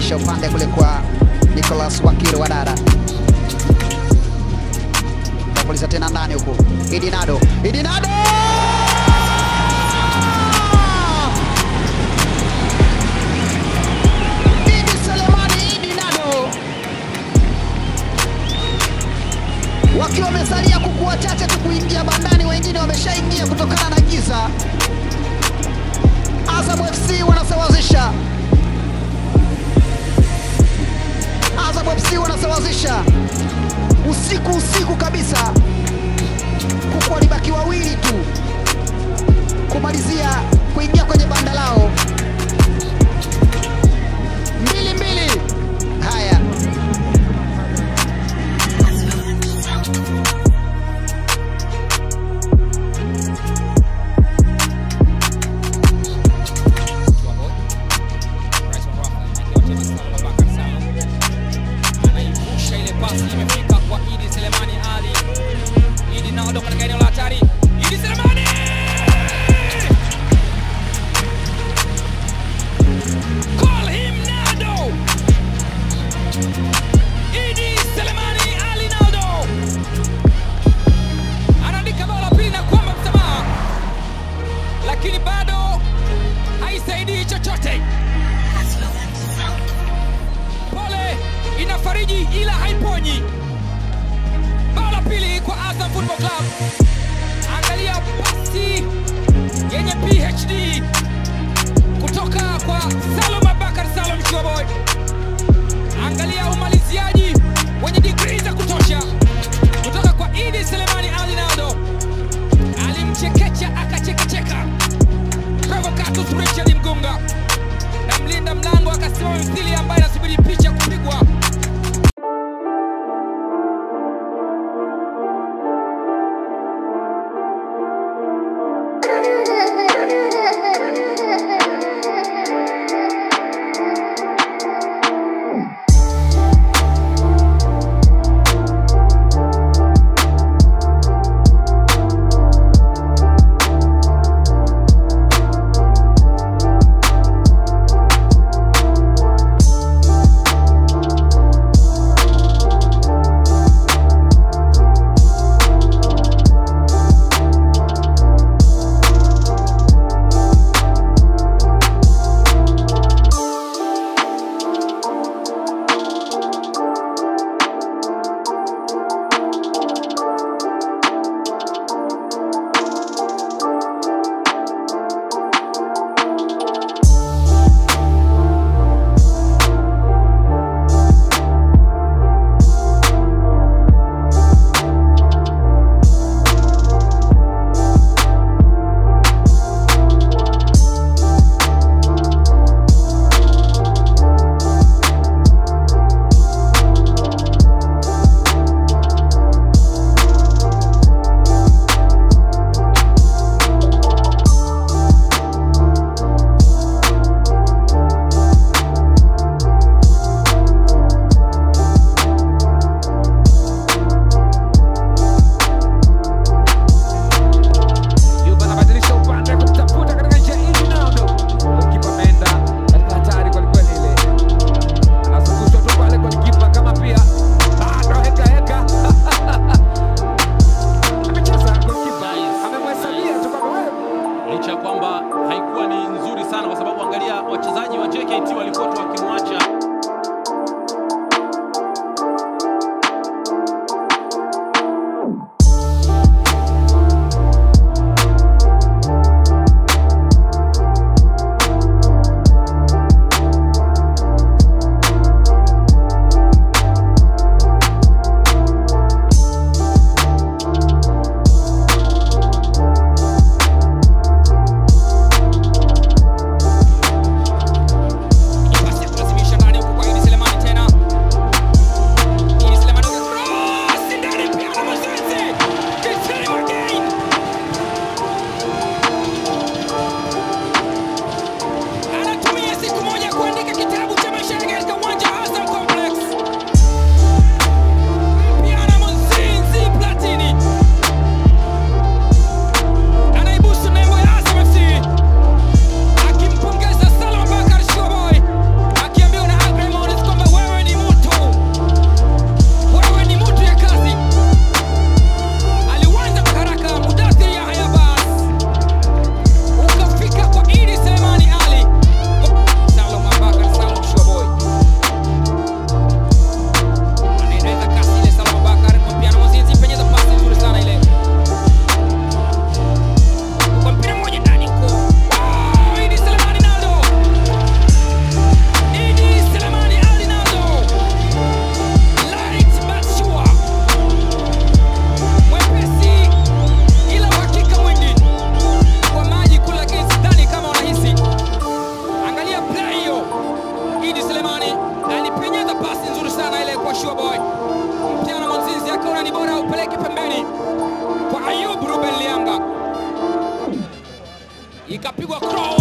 anabadilisha upande kule kwa Nicholas Wakiro Wadada, tapuliza tena ndani huku, Idinado, Idinado Idi Selemani Idinado wakiwa wamesalia kuku wachache tu kuingia bandani, wengine wameshaingia kutokana na giza. Azam FC wanasawazisha, Azam FC wanasawazisha usiku usiku kabisa, kuku walibaki wawili tu kumalizia kuingia kwenye banda lao. Mbili mbili, haya anaivusha ile pasi imefika kwa Idi Selemani Ali. Idi Nado katika eneo la hatari. Idi Selemani! Call him Nado! Idi Selemani Ali Nado anaandika bao la pili na kuomba msamaha, lakini bado haisaidii chochote. Pole inafariji ila haiponyi. Bao la pili kwa Azam Football Club. Angalia pasi yenye PhD kutoka kwa Salum Abakar Salum Shoboy. Angalia umaliziaji wenye digrii za kutosha kutoka kwa Idi Selemani Ali Naldo. Alimchekecha akachekecheka Provocatus Richard Mgunga na mlinda mlango akasimama mithili ambaye anasubiri picha kupigwa. Juba anabadilisha upande kumtafuta katika njia hii Ronaldo. Golikipa ameenda katika hatari kweli kweli ile. Anazungushwa tu pale golikipa kama pia bado heka heka. Amecheza golikipa. Amemhesabia tu kama wewe. licha ya kwamba haikuwa ni nzuri sana, kwa sababu angalia wachezaji wa JKT walikuwa tu wakimwacha Pasi ya kule Joshua Boy Mpiana Mwanzizi akaona ni bora upeleke pembeni kwa Ayub Ruben Lianga, ikapigwa cross